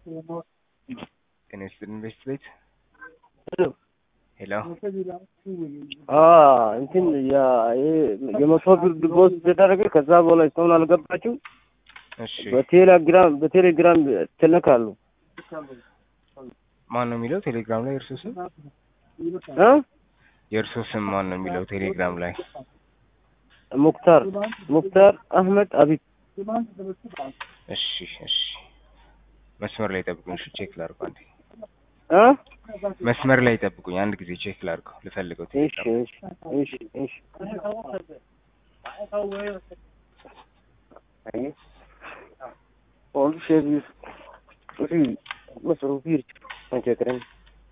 ጤና ይስጥልን ቤስት ቤት ሄሎ እንትን የመቶ ብር ዲፖዚት ተደረገ። ከዛ በኋላ እስካሁን አልገባችም። እሺ በቴሌግራም በቴሌግራም ትልካሉ ማን ነው የሚለው ቴሌግራም ላይ የእርሶ ስም እ የእርሶ ስም ማን ነው የሚለው ቴሌግራም ላይ ሙክታር ሙክታር አህመድ አቢብ እሺ እሺ መስመር ላይ ጠብቁኝ እሺ ቼክ ላድርገው አንዴ እ መስመር ላይ ጠብቁኝ አንድ ጊዜ ቼክ ላድርገው ልፈልገው እሺ ቴሌግራም እሺ እሺ እሺ Oldu şey bir bir mesela bir pencerenin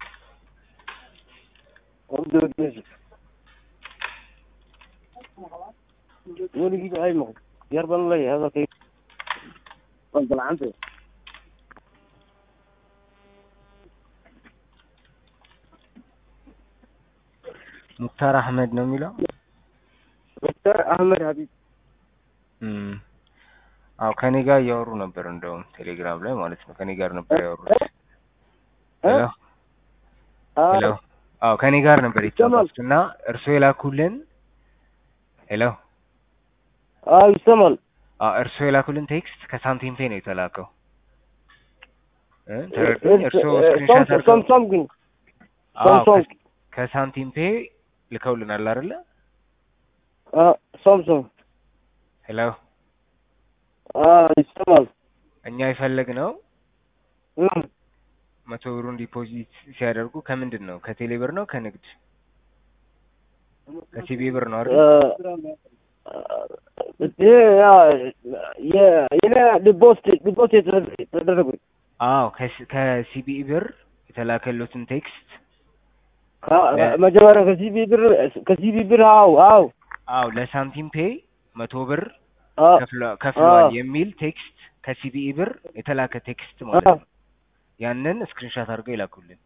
oldu dördüncü. Böyle gibi ay mı? Yer bana ya هذا كيف طلع عنده ሙክታር አህመድ ነው የሚለው دكتور احمد حبيب እም አዎ ከኔ ጋር እያወሩ ነበር እንደውም ቴሌግራም ላይ ማለት ነው ከኔ ጋር ነበር ያወሩት ሄሎ ሄሎ አዎ ከኔ ጋር ነበር የተጫወቱት እና እርስዎ የላኩልን ሄሎ አዎ ይሰማል አዎ እርስዎ የላኩልን ቴክስት ከሳንቲም ፔ ነው የተላከው እ ተረዱኝ እርስዎ ስክሪንሻት አድርገው ሳምሳንግ ግን አዎ ሳምሶንግ ከ- ከሳንቲም ፔ ልከውልናል አይደለ ሳምሶንግ ሄሎ ይሰማል እኛ የፈለግነው እም መቶ ብሩን ዲፖዚት ሲያደርጉ ከምንድን ነው ከቴሌ ብር ነው ከንግድ ከሲቢ ብር ነው አይደል የኔ ዲቦስት ዲቦስት የተደረጉ አዎ ከስ- ከሲቢ ብር የተላከሉትን ቴክስት መጀመሪያ ከሲቢ ብር ከሲቢ ብር አው አው አዎ ለሳንቲም ፔ መቶ ብር አዎ ከፍለ- ከፍለዋል አዎ። የሚል ቴክስት ከሲቢኢ ብር የተላከ ቴክስት ማለት ነው። ያንን ስክሪንሻት አድርገው ይላኩልን።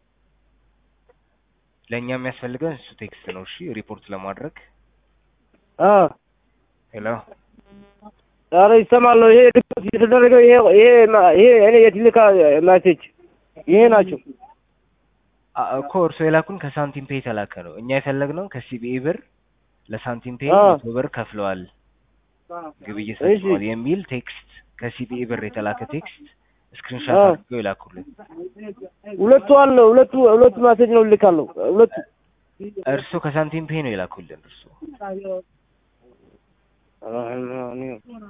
ለእኛ የሚያስፈልገን እሱ ቴክስት ነው። እሺ ሪፖርት ለማድረግ አዎ ሄሎ ኧረ ይሰማለሁ። ይሄ ዲቦስት የተደረገው ይሄ ይሄ ይሄ እኔ የትልካ ማሴጅ ይሄ ናቸው። አ- እኮ እርሶ የላኩን ከሳንቲም ፔ የተላከ ነው። እኛ የፈለግነው ከሲቢኢ ብር ለሳንቲም ፔ አዎ። መቶ ብር ከፍለዋል ግብይት እሺ። ፈጽመዋል የሚል ቴክስት ከሲቢኢ ብር የተላከ ቴክስት ስክሪንሻት አዎ። አድርገው ይላኩልን። ሁለቱ አለ ሁለቱ ሁለቱ ማሴጅ ነው ልካለሁ። ሁለቱ እርሶ ከሳንቲም ፔ ነው የላኩልን እርሶ